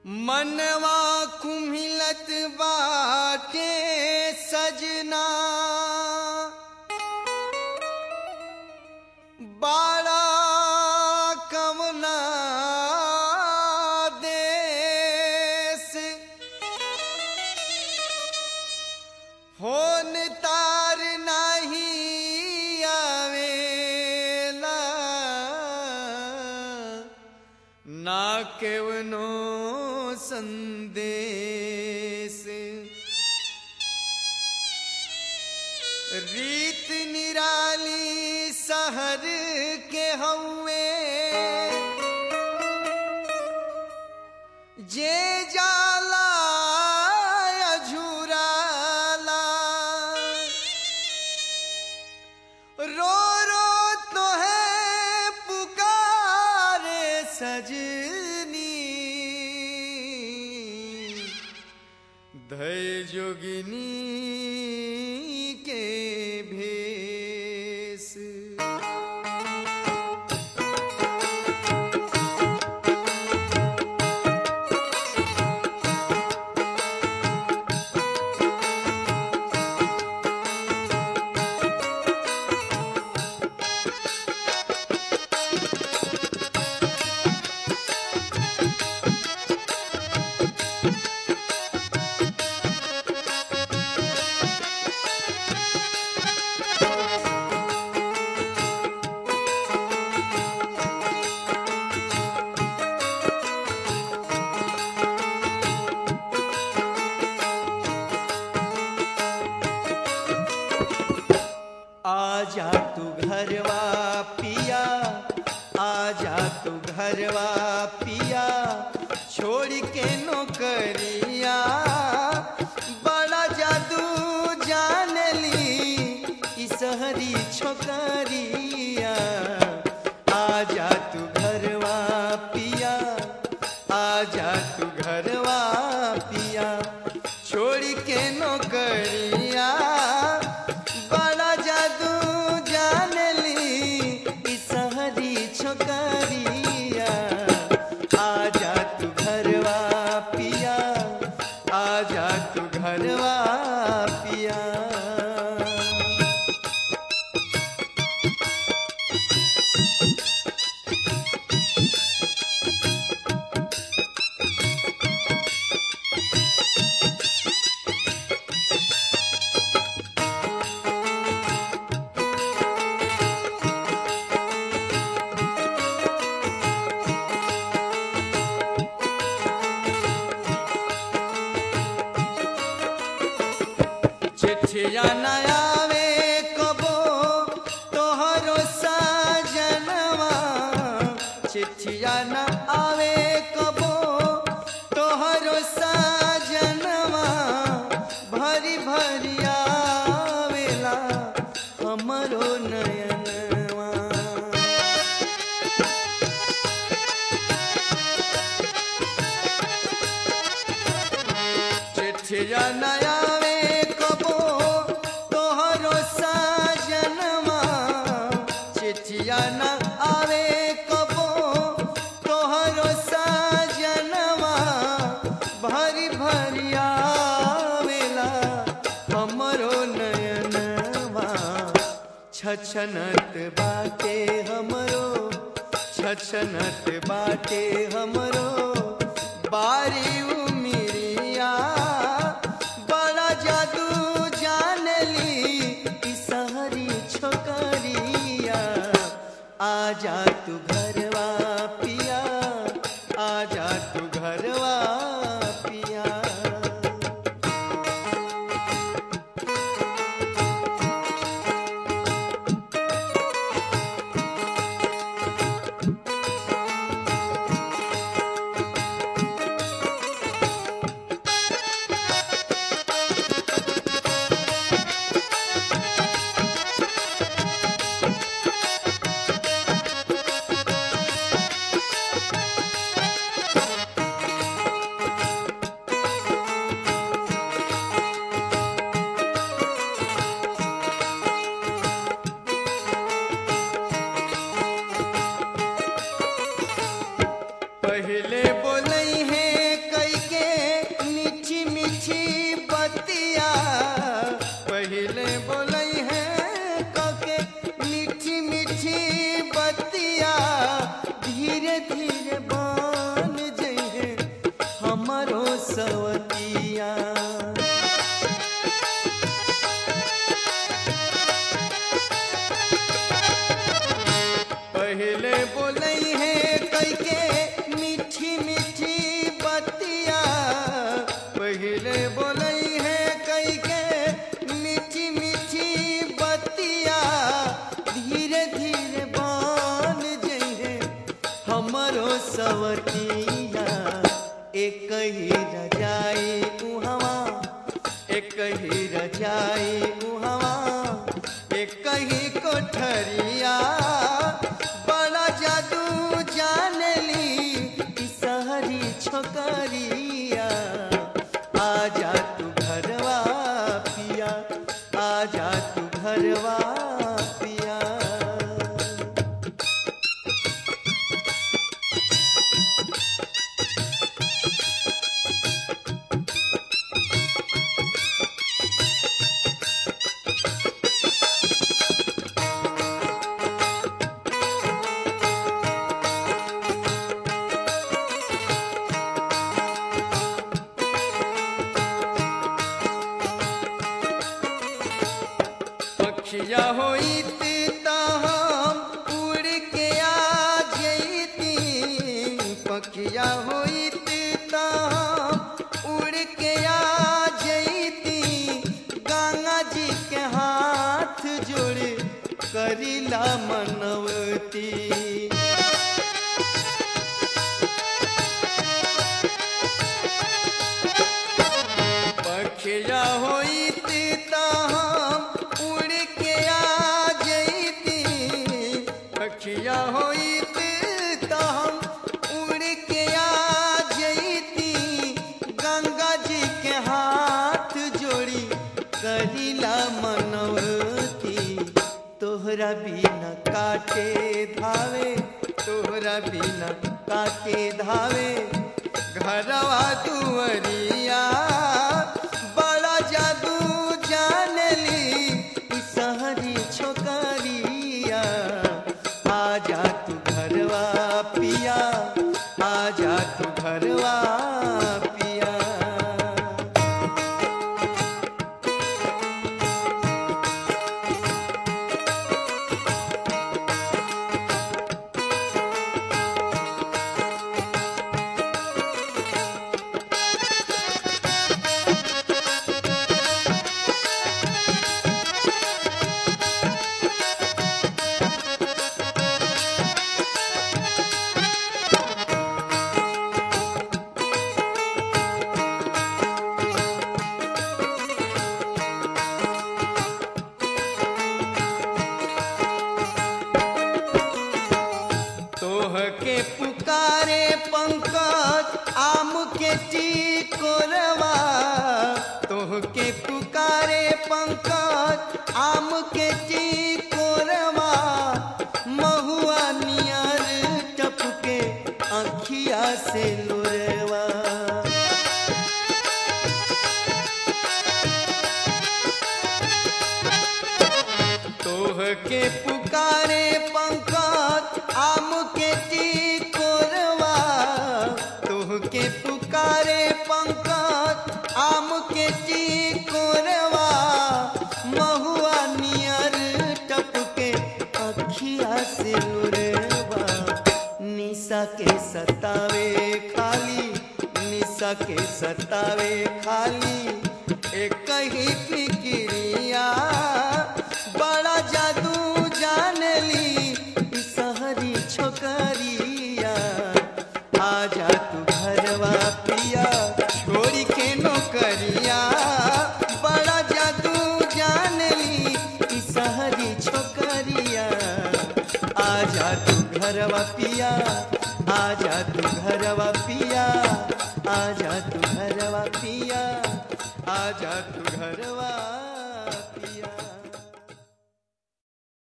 मनवा कुम्हिलत बाटे सजना बाड़ा कमना देश फोन तार नहीं आवेला ना केवनो संदेश रीत निराली शहर के हउए जे जाला अझुराला रो रो तो है पुकारे सजनी धय जोगिनी के भेष आजा तू घरवा पिया आजा तू घरवा पिया छोड़ के नौकरिया बड़ा जादू जान ली ई सहरी छोकरिया आजा तू घरवा पिया आजा तू घरवा पिया छोड़ के नौकरिया बड़ा जादू जान ली ई सहरी छोकरिया आजा तू घरवा पिया आजा तू घरवा पिया चिट्ठिया न आवे कबो तोहरो सजनवा चिट्ठिया न आवे कबो तोहरो सजनवा भरी भरी आवेला हमरो नयनवा चिट्ठिया न आवे कबो तोहरो सजनवा चिट्ठिया न आवे कबो तोहरो सजनवा भरी भरी आवेला हमरो नयनवा छछनत बाटे हमरो छछनत बाटे हमरो बारी उमिरिया बड़ा जादू जान ली ई सहरी छोकरिया आजा तू घरवा पिया आजा तू घरवा पिया सवतिया पहले बोलई है कई के मीठी मीठी बतिया पहले बोलई है कई के मीठी मीठी बतिया धीरे धीरे बन जइहे हमरो सवतिया एक ही रजाई उहवा एक ही रजाई उहवा एक ही कोठरिया बड़ा जादू जानली ई सहरी छोकरिया आजा तू घरवा पिया आजा तू घरवा पिया पक्षिया होइत त हम उड़ के आ जइती पक्षिया होइत त हम उड़ के आ जइती गंगा जी के हाथ जोड़ करिला मनवती पखिया होइत त हम उड़ के आ जइती पखिया होइत त हम उड़ के आ जइती गंगा जी के हाथ जोड़ी करिला मनवती तोहरा बिना काटे धावे तोहरा बिना काटे धावे घरवा दुवरिया बड़ा जादू जानली ई सहरी छोकरिया आजा तू घरवा पिया आजा तू घरवा पिया तोह के पुकारे पंकज आम के टिकोरवा तोह के पुकारे पंकज आम के टिकोरवा महुआ नियर टपके अखिया से लोरवा तोह के पुकारे पंकज आम के टिकोरवा तोह के पुकारे पंकज आम के टिकोरवा महुआ नियर टपके अखिया से लोरवा निशा के सतावे खाली निशा के सतावे खाली एक ही फिक्रिया बड़ा जादू जानली ई सहरी छोकरिया आजा तू घरवा पिया छोड़ी के नौकरिया बड़ा जादू जानली ई सहरी छोकरिया आजा तू घरवा पिया आजा तू घरवा पिया आजा तू घरवा पिया आजा तू घरवा